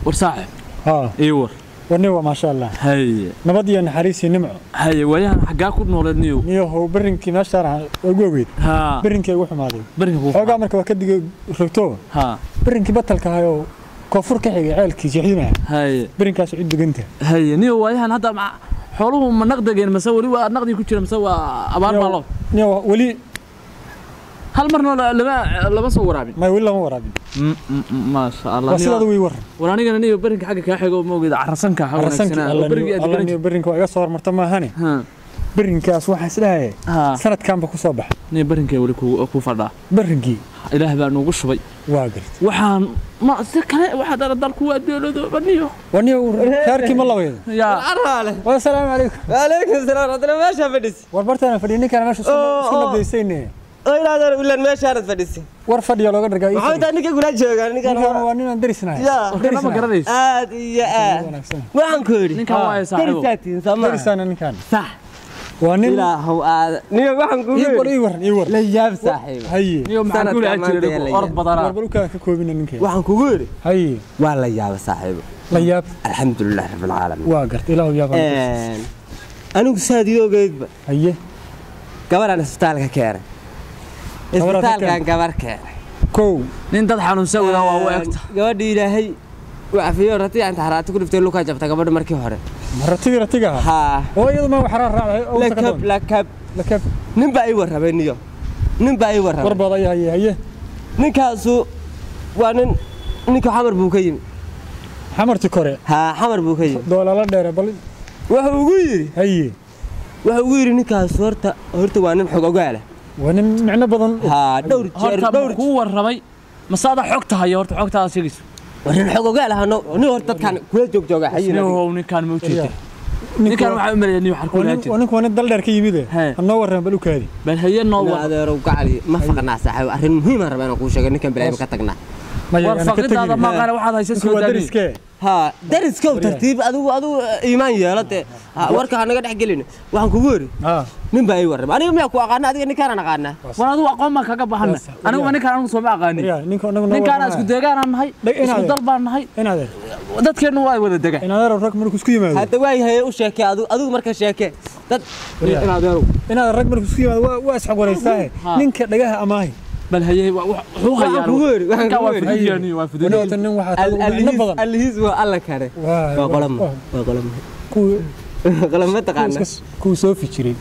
war saaxib haa ii war warni waa maasha allah haye nabad iyo naxariis iyo nimco haye waayahan xaggaa ku nooleed niyow niyo how berinkii meeshaan ahaa waa gogeyd haa berinkii ugu xumaaday berinka kuu xoogaa marka waa ka digay rogto haa berinkii batalka ahayoo koonfur ka xigay ceelkii jeexdinaha haye berinkaas cid deganta haye niyow waayahan hadda ma- xooluhu ma naqdageen mase weli waa naqdi ku jira mase waa abaar baa loo niyo weli hal marna la- lama lama soo waraabin may weli lama waraabin Mm, mm, mm, maasha allah waa niyow- sidaada way waran war anigana niyo berinka xagga kaa xigo ma ogeeda carasanka ha arasankii wanaagsanaa oo berigii aad alla garan niyo berinka waa iga soo hormarta maahane haa berinkaas waxaa isdhahaya haa sanadkanba ku soo baxa niyo berinkee weli ku ku fadhaa berinkii ilaah baa nuugu shubay waa garta waxaan ma si kale waxaa dara dalku waa dowladooba niyo waa niyo reerkii ma labayda yaa Arale. wasalaamu calaykum Waalaikum salaam. Hadana meesha fadhis. war bartaana fadhiya ninkaan meesha isku- Oo, isku oo. nabdaysayne Oo ilaadan ulan meesha aad fadhis. war fadhiya looga dhargaa ii Maxaa fadhi. taa ninka gula jooga ninkan. ninkaan waa ninaan darisnahay Ya. warkana ma garanayso Aad iyo aad. wanaagsan Waxaan ku yiri. ninkan waa ay saaxiibo Darisaatiin sama. darisaana ninkaan Sax. waa nin Ilaahu aad. Niyo waxaan ku ii war yiri. ii war ii war La yaab saaxiib. haye niyo maxaa Sanadka ku leeyahay maanta jiray yaa orod la badanaa war bal ukaan ka koobina ninkaan Waxaan kugu yiri. haye Waa la yaab saaxiib. la yaab Alxamdulillah rabbil caalamiin. waa garta ilaahu yaab Een. Anigu saadiyogeedba haye gabaraan isbitaalka keenay. Gabar aad ka Isbitaalkan gabar keenay. kow nin dad xanuunsan wadaa waa u egta gabadhi ilaahay wacafiyo rati inta haraati ku dhiftay luka jabta gabadha markii hore ma ratigi ratiga ahaa haa oo iyadu ma waxaraa raacday oo lakab lakab lakab nin baa ii warramay niyo nin baa ii war warramay baadaya haye haye ninkaasu waa nin ninka xamar buu ka yimi xamarti kore haa xamar buu ka yimi doolala dheere bal wuxuu ugu yidhi haye wuxuu ugu yidhi ninkaasu horta horta waa nin xog ogaala waa nin micno badan haa dhowr jeer horta dhowr ma kuu warramay mase adaa xogta hayo horta xogtaada sheegayso waa nin xog ogaala hano nin horta dadkan kula joog jooga xayina niyow ninkaan ma ujeeda ninkaan waxaa u maleeya niyo xarku waa lahaa nin- jira waa ninku waa nin dal dheer ka yimid He. hanoo warran bal ukaadi bal haye noo war adeerow gacali ma faqnaa saaxiib arrin muhiim aan rabaa inaan kuu sheego ninkan bilaayim ka tagnaa maya war ana ka faqidaada tegin maqaale waxaad haysa ninku soo waa daani dariskee haa dariskow tartiib adigu adigu iimaan yeelo dee Ha, warka ha naga dhex gelin waxaan kugu yidhi haa nin baa ii warramay aniga miyaa ku aqaana adiga ninkaanaan aqaanaa war adigu aqoon baan kaga baxana Yes, anigu yeah. ninkaan anigu sooma aqaanin waryaa ninka anagu noo ninkaan warramaya. isku deegaanaan nahay Dheg- isku inaad- dal baan nahay inaadeer dadkeennu waa wada dega inaadeer rag markuu isku yimaado hadda waayahay u sheekee adigu adigu marka sheekee dad Waryaa. inaadeerow inaadeer rag markuu isku yimaado waa- waa isxog waraystaahe Ha. ninka dhagaha amaahi bal haye wa- wa- wuxuu Waxaan hayaan kugu yidhi, waxaan ninkaan waa kugu yidhi. fududiyaani waa wani fududiyaani wata nin waxaa tahay micno allihiis badan allihiis waa alla kare Waa- waa qolama waa- waa qolama kuwii qolama kuwii taqaana iska- kuwii soo fijiray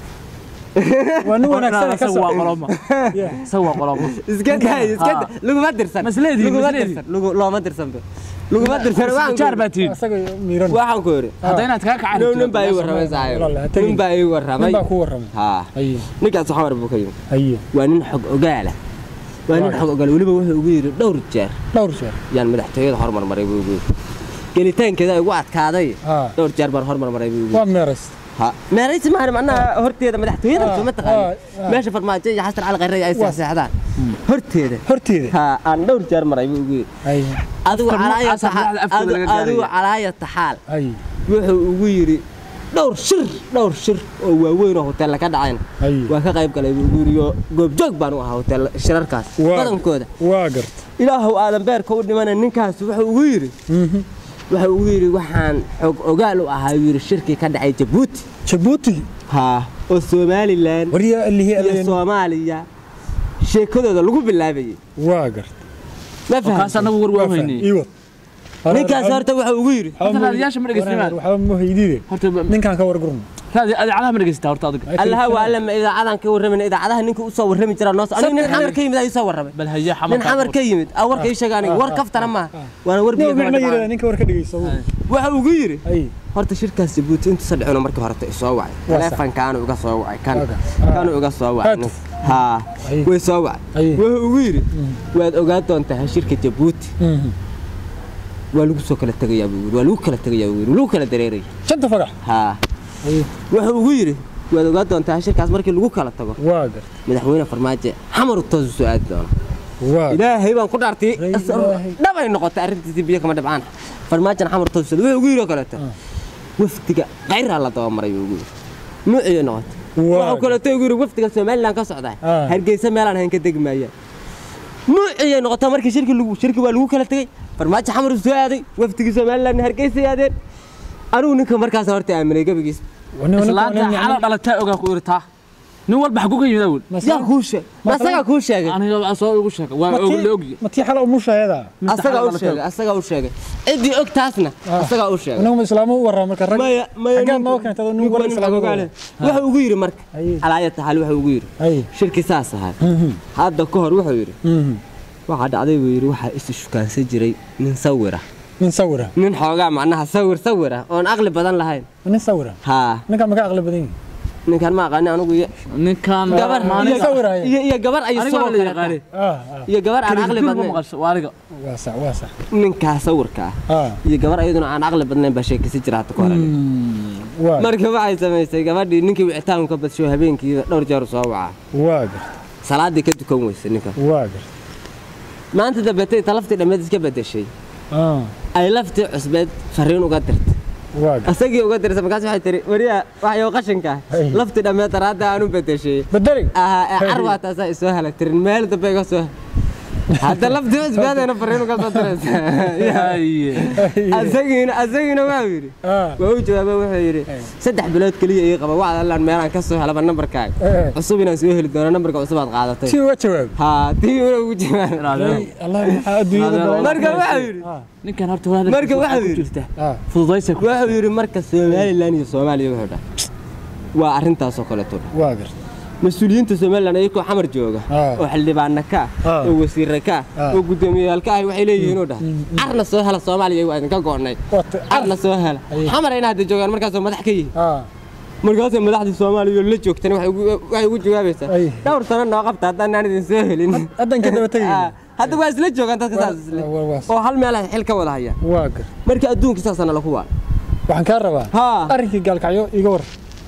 waa nin wanaagsan ka isaga waa soo qoloma Yeah. isaga waa qoloma iska daay iska da- laguma dirsan Masleedii, laguma masleedii. dirsan lagu- looma dirsan be laguma dirsan waxaan ku jaar yidhi- baa tihiin asaga miiran waxaan ku yidhi hadda inaad kaa kacaan nin nin baa ii warramay saaxiib Walaal, ha tegin. nin baa ii warramay nin baa ku warramay haa haye ninkaas xamar buu ka yimi haye waa nin xog ogaala waa nin xog ogaala weliba wuxuu ugu yidhi dhowr jeer dhowr jeer yaan madaxtooyada hormarmaray buu ugu yidhi gelitaankeeda igu adkaaday haa dhowr jeer baan hormarmaray buu ugu waa yidhi meerays ha meeraysi maahan macnaha horteeda madaxtooyada Ah, suma taqaani ah, ah. meesha farmaajo iyo xasan cali khayre ay Waa- seexseexdaan horteeda horteeda ha aan dhowr jeer maray buu ugu yidhi haye adigu Afka calaaya noocaas ah taxaal madaxda afkooda laga adigu gaaraya. calaaya taxaal haye wuxuu ugu yidhi dhowr shir dhowr shir oo waaweyn oo hoteella ka dhacayna haye waa ka qayb galay buu ugu yidhi oo goobjoog baan u ahaa hotel shirarkaas Waa- badankooda waa garta ilaahow aadan beerka u dhimana ninkaas wuxuu ugu yidhi Mhm. wuxuu ugu yidhi waxaan xog ogaal u ahaa yuu yidhi shirkii ka dhacay jabuuti jabuuti haa oo somalilan waryaa allihii iyo alleen soomaaliya sheekadooda lagu bilaabayay waa garta ma kaas fahamsan anagu war waa waa fahmay weynay ii wad ninkaas horta wuxuu ugu yidhi Horta raadiyaasha ma dhegeystimaan? waxba ma haydiide horta ninkaan ka wargurno raadi adeecadaha ma dhegeysataa horta adiga allaha waa alla ma idaacadan ka warramayna idaacadaha ninka u soo warrami jira noo aniga nin xamar ka yimid ayuu soo warramay bal haye nin xamarka xamar ka yimid aa warka ii sheega aniga war kaftana maaha waana war biyo nin kama micno yidhahda dhibcaan ninka war ka dhegeysa waxa ugu yidhi haye horta shirkaas jabuuti intuusa dhicino markii horeta isoo wacay Waa taleefankaanu iga soo wacay kan Oga. kanu iga soo wacay Haatuf. haa Aye. way soo wacay Aye. wuxuu ugu yidhi waad ogaan doontaa shirka jabuuti Mhm. waa lagu soo kala tegayaa buu yidhi waa lagu kala tegayaa buu yidhi lagu kala dareeraya shanta fagax haa haye wuxuu ugu yidhi waad ogaan doontaa shirkaas markii lagu kala tago waa garta madaxweyne farmaajo xamar toos u soo aadi doona waa ilaahay baan ku dhaartay Rey Ilaahay. dhabay noqotay arrintiisii biyo kama dhibcaan farmaajana xamar toos u soo wuxuu ugu yidhi oo kaleeto wafdiga qayraa la dabamaray buu ugu yidhi nuuciyo noqotay Waa wuxuu kaleeto ugu yidhi wafdiga somalilan ka socdaa Ah. hargeysa meelaan hayn ka degi maayaan nuuciyay noqotaa markii shirki lagu shirki waa lagu kala tegey farmaajo xamar soo aaday waftigii somaliland hargeysa aadeen anigu ninka markaas horta aaminay gabigiis islaanta xala dhalataa ogaa ku irtaa nin walba xagu ka yimid awel yaa kuu sheeg ma asagaa kuu sheegay aniga soo igu sheegay waa og la ogyi matii xala umushayada asagaa u sheegay asagaa u sheegay ciddii og taasna asagaa u sheegay inagu islaamu u waraa marka rag maya maya xaggaad ninku- noo keentay adoo nin ninku wala waa nin islaamu ogaale. wuxuu ugu yidhi marka Aye. alaayata hal wuxuu ugu yidhi ay shirki saas ahaa hadda ka hor wuxuu yidhi waxaa dhacday buu yidhi waxaa isu shukaansan jiray nin sawir ah nin sawira nin xoogaa macnaha sawir sawir ah oon aqli badan lahayn nin sawira haa ninka maka aqli badan yihin ninkan ma aqaani anigu iyo ninkan gabar Aniga iyo- sawiraya. iyo iyo gabar ay aniga waa sidoo la kale yaqaanay ah ah iyo gabar aan aqli ma badnayn maqasho waa aniga waa sax waa sax ninkaa sawirka ah ah iyo gabar ayaduna aan aqli badnayn baa sheekaysi jira hadda ka hor waa marka waxay samaysay gabadhii ninkii wicitaanku ka badsho habeenkii dhowr jeer soo wacaa waa garta salaadii ka dukan weysa ninkan waa garta maanta dambeetay ta laftii dhammeed iska bedeshay ah ay laftii cusbeed fariin uga dirtay waa garta asagii uga dirtay markaas waxay tiri wariya waxyow qashinka Hey. laftii dhammeed daraadda aan u bedeshay bedeli aha ee carwaa taasaa isoo hala tirin meel dambe iga soo hadda laftii cusbeedayna fariin uga soo diraysa Haye. asagiina asagiina waa yidhi ah waa u jawaaba wuxuu yidhi saddex bilood keliya ii qaba wacd allaan meelaan ka soo helaba nambarkaaga eh cusub inaan soo heli doono nambarka cusub aad qaadatay si uga jawaab haa tii una ugu jawaab Ilaalin. allah maxaa adduunyada Adeer, balaa- marka waxau yidhi ah ninkan horta waa Marka waxaa ku yidhi- jirta ah fududaysa ku wuxuu yidhi marka somalilan iyo soomaaliya wuxuu dhaha waa arrintaasoo kaleeto dha waa garta mas-uuliyiinta somalilan ayagoo xamar jooga Ah. oo xildhibaana ka ah Ah. oo wasiirra ka ah Ah. oo guddoomiyayaal ka ah waxay leeyihiin oo dhaha carna soo hela soomaaliya waa idinka go'nay Wata- carna soo hela Aye. xamarayna hadda joogaan markaasoo madax ka yihiin ah markaasay madaxdii soomaaliya oo la joogtana waxay ugu- waxay ugu jawaabaysaa Aye. dhowr sano noo qabta haddaan aan idin soo helin haddan ka daba tegayna. Ah, hadda waa isla joogaan dadka saas isle waa- waa- oo hal meel ay xil ka wada hayaan waa garta marka adduunka saasana laku waa waxaan kaa rabaa haa arrinkii gaalkacyo iga war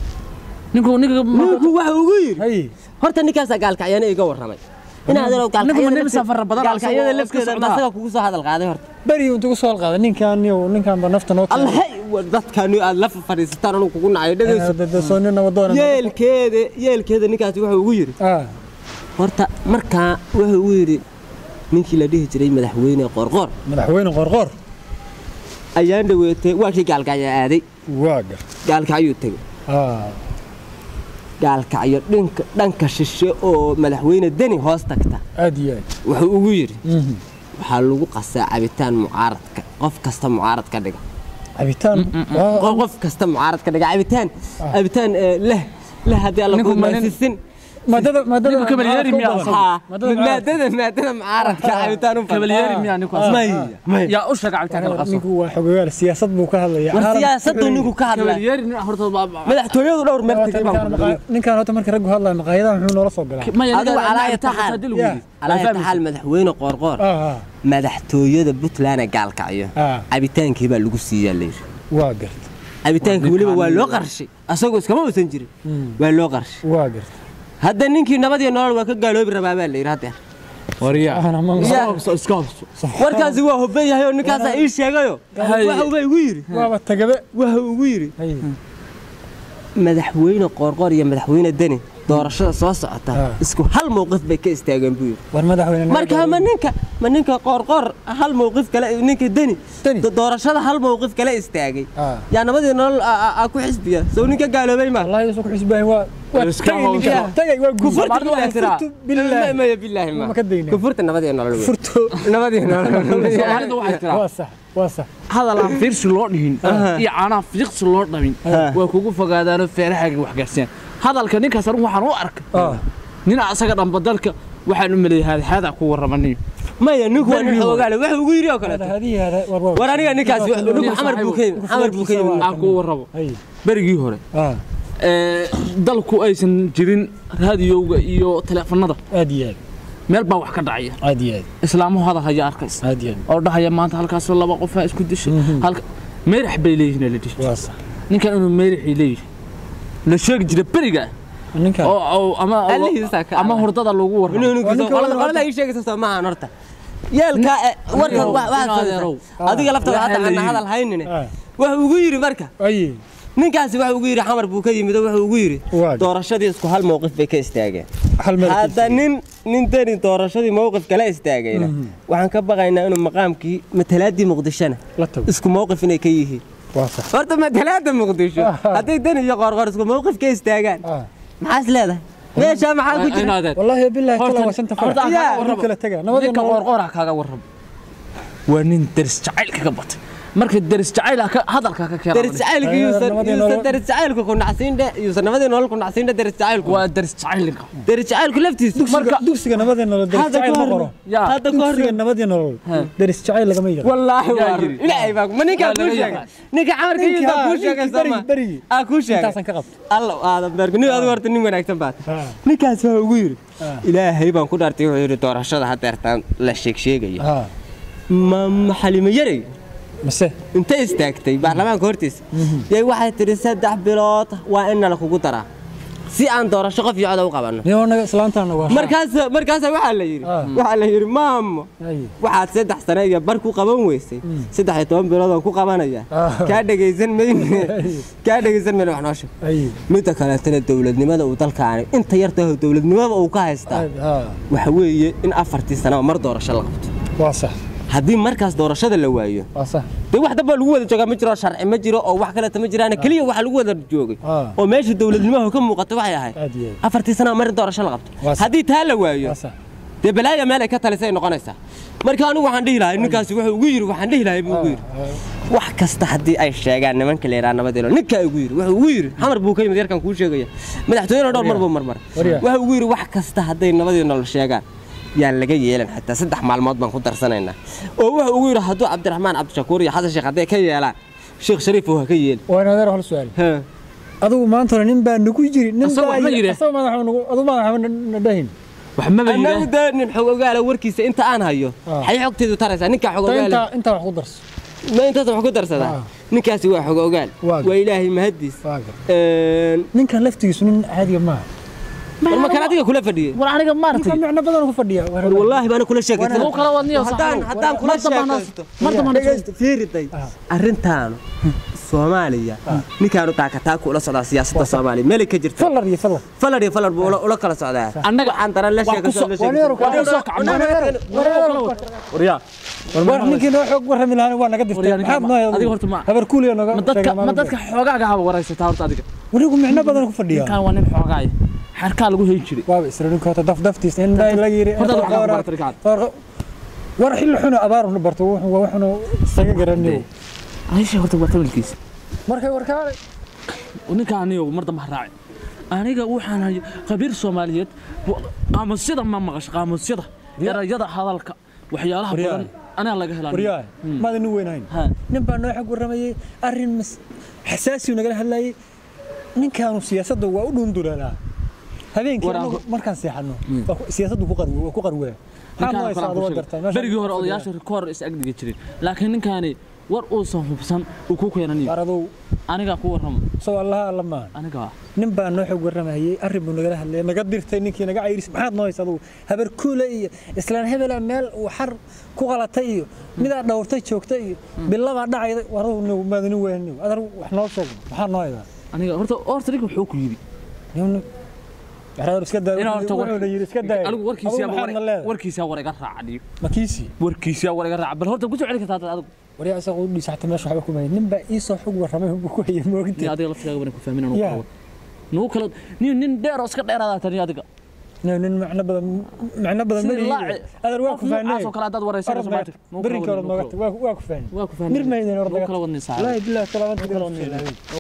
ninku ninka ninku waxa ugu yidhi hay horta ninkaasaa gaalkacyana iga warramay inaadan Ninku ma nin safar badan ah, gaalkacyada asagoo iska lafteeda socdaa? asaga kugu soo hadal qaaday horta beri intuu ku soo halqaaday ninkan iyo ninkan ba nafta noo keenay. allahay dadkaani aad la fadhiisataan anuu kugu nacayo dhegayso Eh, dad- soo nin nabadoon ah. yeelkeeda yeelkeeda ninkaasi wuxuu ugu yidhi ah horta markaa wuxuu ugu yidhi ninkii la dhihi jiray madaxweyne qoorqoor madaxweyne qorqoor ayaan dhaweetay waa kii gaalkacyo aaday waa garta gaalkacyuu tegey ah gaalkacyo dhinka dhanka shishe oo madaxweyne deni hoos tagta aad iyo aad wuxuu ugu yidhi Mhm. waxaa lagu qasaa cabitaan mucaaradka qof kasta mucaarad ka dhiga cabitaan waa- qof qof kasta mucaarad ka dhiga cabitaan cabitaan eh, leh leh haddii alla Ninku ku ma nin- maasisin maadada maadada Ninku kabalyeeri mucaaradka u miyaa badan. asagu? haa Maadada mucaaradka. maadada maadada mucaaradka cabitaan u badan. kabalyeeri miyaa ninku Ah. may may yaa u sheega cabitaanka la qaso ninku waa xogeyaal siyaasad buu ka hadlaya war Caalam- siyaasaddu ninku ka hadlay kabalyeeri nin horta ba- madaxtooyadu dhowr meel Ninkaan tegay baan ku maqa- ninkaan horta marka raggu hadlaya maqaayadaha muxuu noola soo galaa maya adigu ninka- calaaya ninka taxaal. hadii lagu Yeah. yidhi. alaaya Waa taxaal madaxweyne qoorqoor ah ah madaxtooyada puntland ee gaalkacyo Ah. cabitaankii baa lagu siiyaa layidhi waa garta cabitaankii weliba waa loo qarshay asagoo iskama uusan jirin waa loo qarshay waa garta hadda ninkii nabad iyo nolol waa ka gaaloobi rabaa baa layidhi haddeer waryaa Ahna ma- iska hubso iska hubso warkaasi waa hubban yahay oo ninkaasaa ii sheegayo Hay. waxa uba igu yidhi waaba tagabe waxa ugu yidhi hay madaxweyne qoorqoor iyo madaxweyne deni doorashada soo socota Ah. isku hal mowqif bay ka istaageen buu yidhi war madaxweyne marka ma ninka ma ninka qoorqoor hal mowqif kale ninka deni Deni. do- doorashada hal mowqif kale istaagay ah yaa nabadii nolol aa- aa aa ku xisbiya sow ninka gaaloobay ma wallahi isoo ku xisbaahin waa waa Iska tagay hawsha. ninkaan. tagay waa guur Kufurta Soomaalida waxay tiraa. Kufurtu bilaahi maya bilaahi ma Ma ka daynaa. kufurta nabadii nolol wey. furto nabadii nolol soomaalida waxay tiraa waa sax waa sax hadal aan fiirsi loo dhihin iyo caanaha fiiqsi loo dhamin waa kugu fogaadaanoo feerahaga wax gaarsiiyaan hadalka ninkaas anigu waxaan u arkay ah nin asaga dhanba dalka waxaan u maleeyay haadxaadaa ku warramaniyo maya ninku waa nin Berri xoogaale waxa ugu yidhi oo kaleeto hadihi hada war war war aniga ninkaas ninku xamar buu ka yimid xamar buu ka yimid aan kuu warrabo hay berigii hore ah ee, dalku aysan jirin raadiyowga iyo teleefanada aad iyo aad meel baa wax ka dhacaya aad iyo aad islaamuhu hadal haya arkaysa aad iyo aad oo dhahaya maanta halkaasoo laba qof aa isku dishay halka meerax bay leeyihiin la dhihi waa sax ninkan inuu meeraxay leeyihin la sheegi jira beriga ninkaan oo oo ama Allihiisa ka ama adag. hurdada lagu warramo qolada qolada ii sheegaysa soo maahan horta yeelka eh, warka Adeerow, wa- waxaad adeerow. samaysaa. adiga laftada Waxaa hadda la aan yidhi. hadal haynine ah waxa ugu yidhi marka ay ninkaasi waxa ugu yidhi xamar buu ka yimid oo wuxuu ugu yidhi Waa. doorashadii isku hal mowqif bay ka istaageen hal meel hadda nin nin deni doorashadii mowqif kala istaagayna waxaan ka baqaynaa inuu maqaamkii matalaadii muqdishona la tago isku mowqif inay ka yihiin waa sax horta matalaada muqdisho Ah. hadday deni iyo qoorqoor isku mowqif ka istaagaan ah maxaas leedahay meeshaa maxaa ku jira inaadeen wallaahi billahi tala waa shanta horta farac aan kaaga Yaa, warramo. kala taga nabadii ninka nolol qoorqoora kaaga warramo waa nin deris jacayl kaga batay marka deris jacayl ah ka- hadalka ka keena deris jacaylka Ay, yuusan nabadii yuusan nolol. deris jacaylka ku nacsiindhe yuusan nabadii nolol ku nacsiindhe deris jacaylku waa deris jacayl ninka deris jacaylku laftiisa marka dugsiga nabadii nolol deris Hadda jacayl ka ma hor- qoro yaa hadda ka hor dugsiga nabadii nolol deris jacayl lagama yaqaan wallaahi Yaa waa yiri. ilaahay baa ma ninkaa Waa kuu laga sheegay yaqaan. ninka camarka Ninka- yintaa kuu sheegay ninkii sama berigi- berigi. aa kuu sheegay intaasan ka qabto allow aadan beerku nin adigu horta nin wanaagsan baad Ah. ninkaas waa ugu yidhi Ah. ilaahay baan ku dhaartay wuxuu yidhi doorashada haddeertaan la sheeg sheegaya ah ma ma xalimo yarey mise intay istaagtay baarlamaanka hortiisa yay waxay tidhi saddex bilood waa in nala kugu daraa si aan doorasho qof iyo coda u qabanno niyo naga islaantaana waa markaas markaasa waxaa la yidhi Ah. waxaa la yidhi maamo Ay. waxaad saddex sane iyo bar ku qaban weysay saddex iyo toban bilood aan ku qabanaya Ah. kaa dhegaysan mayne kaa dhegaysan mayne wax noo sheeg ay midda kaleetana dowladnimada uu dalkaani inta yartaho dowladnimada uu ka haystaa ah waxa weeye in afartii sano mar doorasho la qabto waa sax haddii markaas doorashada la waayo waa sax dee wax damba lagu wada joogaa ma jiro sharci ma jiro oo wax kaleta ma jiraan keliya waxa lagu wada joogay Ah. oo meesha dowladnimaha ka muuqata waxay ahayd aad iyo aad afartii sano mar doorasho la qabto Waa sax. haddii taa la waayo waa sax dee balaaya meel ay ka talisay noqonaysaa marka anigu waxaan dhihi lahay ninkaasi wuxuu ugu yidhi waxaan dhihi lahay buu ugu yidhi wax kasta haddii ay sheegaan nimanka la yidhaha nabadelo ninkaa ugu yidhi wuxuu ugu yidhi xamar buu ka yimid yarkan kuu sheegaya madaxtooyena dhowr mar buu marmaray Waryaa. wuxuu ugu yidhi wax kasta hadday nabadii nolol sheegaan yaan laga yeelan xitaa saddex maalmood baan ku darsanaynaa oo wuxuu ugu yidhi hadduu cabdiraxmaan cabdishakuur iyo xasan sheekh hadday ka yeelaan sheekh shariif ha ka yeeli waa inaad hal su'aal Ha. adigu maanta hore nin baa nagu jiri nin Asagoo baa wax ma yidhi? asagoo madaxa nagu adigu madaxa na dhahin wax maba annagu yidhaah dee nin xog ogaala warkiisa inta aan hayo Ah. xay xogteedu taraysaa ninkaa xog Ta ogaala intaa intaa wax ku darso ma intaas wax ku darsadaa Ah. ninkaasi waa xog ogaal Waa waa ilaahay mahadiis waa gar Een, ninkan laftigiisu nin caadiga maaha war ma kan adiga kula fadhiyey war aniga maartay ninkan micno badan ku fadhiya war wallaahi baana kula sheekaysan lagu kala wadniyo haddaan haddaan kula sheekaysto mar dambana dhegaysta fiiriday Ah. arrintaanu soomaaliya ninkaanu taakataa kula socdaa siyaasadda soomaaliya meelay ka jirta fallar iyo fallar falar iyo falar buu ula ula kala socdaa annaga waxaan daran la Wax ku sheekaysan soo- la waa neero sheekaysan kale. war waryaa war ninkii noo xoog warrami lahaana waa naga dirtay Waryaa, ninkaan maxaad noo adiga horta ma- habar kuuliya noga ma dadka ma dadka xoogaaga haba waraysataa horta adiga wanigu micno badan ku fadhiya ninkaan waa nin xoogaaya xarkaa lagu hayn jiray waaba isra ninka hota daf daftiis in dhaa laga yiri Horta wax ka bartay ninkaan. war xilli xunu abaar nu barto wuxuu waa waxnu isaga garanayo aisha horta waa tabalkiisa markay warkaalay ninkaan aniyo mar dambe ha raaci aniga waxaan hay khabiir soomaaliyeed wa- qaamusyada ma maqasho qaamusyada erayada hadalka waxyaalaha Waryaa. badan anaa laga helaa waryaa maada nin weynahayn Ha. nin baa noo xog warramayay arrin mas- xasaasiyu nagala hadlayay ninkaanu siyaasadda waa u dhundulaalaa habeenkii War aan anagu ku- markaan seexanno waa ku- siyaasaddu ku qarwe waa ku qarwaa Ninkaan maxaa kale aan mooysaa ku adoo sheegay. gartaa meesha- berigii hore odayaasha rikoor is agdigi jiray laakiin ninkaani war uusan hubsan uu ku keenaniyo war adow anigaa ku warramo soo allaha alla maan aniga ah nin baa noo xog warramayay arrin buu nagala hadlayay naga dirtay ninkii naga cayris maxaad noo haysa adugu habar kuule iyo islaan hebela meel uu xar ku qalatay iyo midaa dhowrtay joogtay iyo bilabaa dhacayda waradu maadani weyni adar wax noo sheeg maxaa noo haydaa aniga horta horta ninka wuxuu ku yidhi waxaa iska daa inaa horta war- wuxuu yiri iska daa anigu warkiisa warkiisa war iga raaca makiisi warkiisa war iga raaca bal horta ku soo celi kartaa adigu waryaa isaga u dhiisacta meesha waxba kuma nin baa ii soo xog warramay buu ku hayay ni moogintay adiga laftigaaga bana ku fahmin inuu Yeah. qabo nugu kala nin nin dheer oo iska dheeraada tani adiga nin macno badan macno badan ma sidii lihi laaci adar waa qof ku fahnay noocaas oo kale haddaad waraysanayso maanta nugu kala berinka wadni, hore nugu noogata waa ku fahnay kala- waa ku fahmin mir maydin nugu ordaga kala wadni saaca wallaahi billahi kala wadni